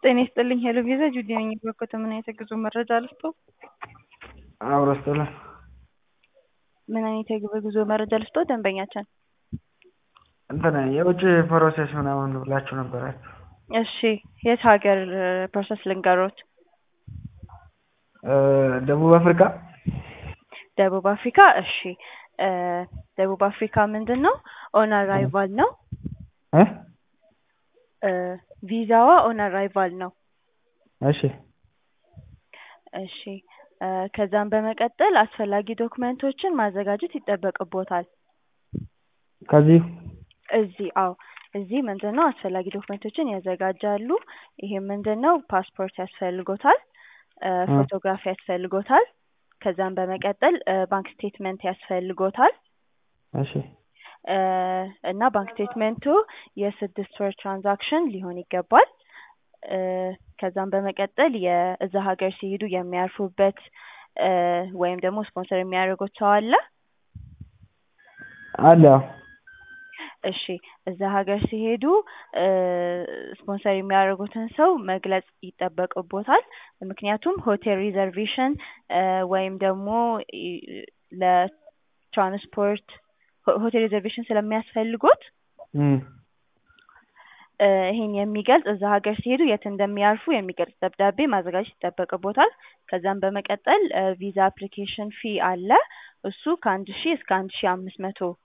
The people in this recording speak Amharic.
ጤና ይስጥልኝ ሄሎ ቪዛ ጁዲ ነኝ በኮተ ምን አይነት የጉዞ መረጃ ልስጦ? አብሮ ይስጥልን። ምን አይነት የጉዞ መረጃ ልስጦ? ደንበኛችን እንትን የውጭ ፕሮሴስ ምናምን ብላችሁ ነበራችሁ። እሺ የት ሀገር ፕሮሰስ ልንገሮት? ደቡብ አፍሪካ ደቡብ አፍሪካ እሺ እ ደቡብ አፍሪካ ምንድን ነው ኦን አራይቫል ነው እ እ ቪዛዋ ኦን አራይቫል ነው። እሺ እሺ እ ከዛም በመቀጠል አስፈላጊ ዶክመንቶችን ማዘጋጀት ይጠበቅቦታል። ከዚህ እዚህ አዎ እዚህ ምንድን ነው አስፈላጊ ዶክመንቶችን ያዘጋጃሉ። ይሄም ምንድን ነው ፓስፖርት ያስፈልጎታል፣ እ ፎቶግራፍ ያስፈልጎታል። ከዛም በመቀጠል እ ባንክ ስቴትመንት ያስፈልጎታል እሺ እ እና ባንክ ስቴትመንቱ የስድስት ወር ትራንዛክሽን ሊሆን ይገባል። እ ከዛም በመቀጠል የእዛ ሀገር ሲሄዱ የሚያርፉበት እ ወይም ደግሞ ስፖንሰር የሚያደርጉት ሰው አለ። አለ እሺ እዛ ሀገር ሲሄዱ እ ስፖንሰር የሚያደርጉትን ሰው መግለጽ ይጠበቅቦታል። ምክንያቱም ሆቴል ሪዘርቬሽን እ ወይም ደግሞ ኢ ለትራንስፖርት ሆ- ሆቴል ሪዘርቬሽን ስለሚያስፈልጎት እም እ ይሄን የሚገልጽ እዛ ሀገር ሲሄዱ የት እንደሚያርፉ የሚገልጽ ደብዳቤ ማዘጋጀት ይጠበቅቦታል። ከዛም በመቀጠል እ ቪዛ አፕሊኬሽን ፊ አለ። እሱ ከአንድ ሺህ እስከ አንድ ሺህ አምስት መቶ